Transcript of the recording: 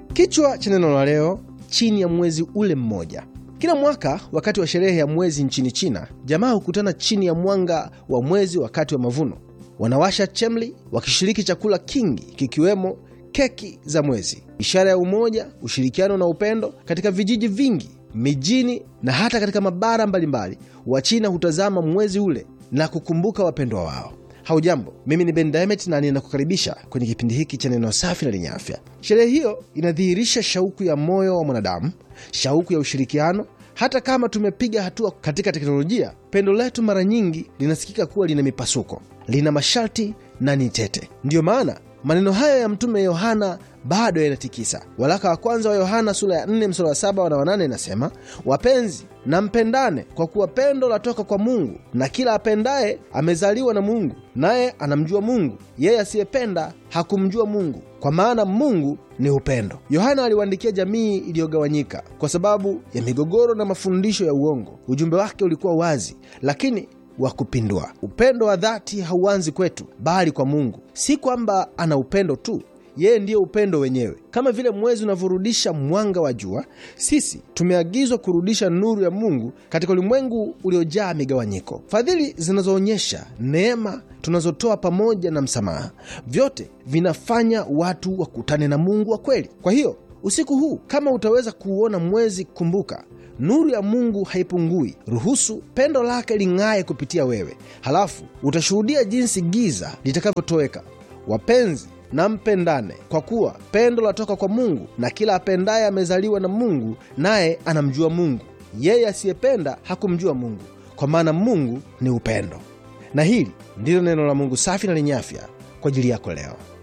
Kichwa cha neno la leo, chini ya mwezi ule mmoja. Kila mwaka wakati wa sherehe ya mwezi nchini China, jamaa hukutana chini ya mwanga wa mwezi wakati wa mavuno. Wanawasha chemli, wakishiriki chakula kingi kikiwemo keki za mwezi, ishara ya umoja, ushirikiano na upendo. Katika vijiji vingi, mijini na hata katika mabara mbalimbali, Wachina hutazama mwezi ule na kukumbuka wapendwa wao. Haujambo, mimi ni Ben Diamond na ninakukaribisha kwenye kipindi hiki cha neno safi na lenye afya. Sherehe hiyo inadhihirisha shauku ya moyo wa mwanadamu, shauku ya ushirikiano. Hata kama tumepiga hatua katika teknolojia, pendo letu mara nyingi linasikika kuwa lina mipasuko, lina masharti na ni tete. Ndiyo maana maneno haya ya Mtume Yohana bado yanatikisa. Waraka wa kwanza wa Yohana sura ya 4 mstari wa 7 na 8 inasema, wapenzi na mpendane, kwa kuwa pendo latoka kwa Mungu, na kila apendaye amezaliwa na Mungu, naye anamjua Mungu. Yeye asiyependa hakumjua Mungu, kwa maana Mungu ni upendo. Yohana aliwaandikia jamii iliyogawanyika kwa sababu ya migogoro na mafundisho ya uongo. Ujumbe wake ulikuwa wazi, lakini wa kupindua. Upendo wa dhati hauanzi kwetu, bali kwa Mungu. Si kwamba ana upendo tu, yeye ndiye upendo wenyewe. Kama vile mwezi unavyorudisha mwanga wa jua, sisi tumeagizwa kurudisha nuru ya Mungu katika ulimwengu uliojaa migawanyiko. Fadhili zinazoonyesha neema tunazotoa pamoja na msamaha, vyote vinafanya watu wakutane na Mungu wa kweli. Kwa hiyo usiku huu, kama utaweza kuuona mwezi, kumbuka nuru ya Mungu haipungui. Ruhusu pendo lake ling'aye kupitia wewe, halafu utashuhudia jinsi giza litakavyotoweka. Wapenzi na mpendane, kwa kuwa pendo latoka kwa Mungu, na kila apendaye amezaliwa na Mungu, naye anamjua Mungu. Yeye asiyependa hakumjua Mungu, kwa maana Mungu ni upendo. Na hili ndilo neno la Mungu safi na lenye afya kwa ajili yako leo.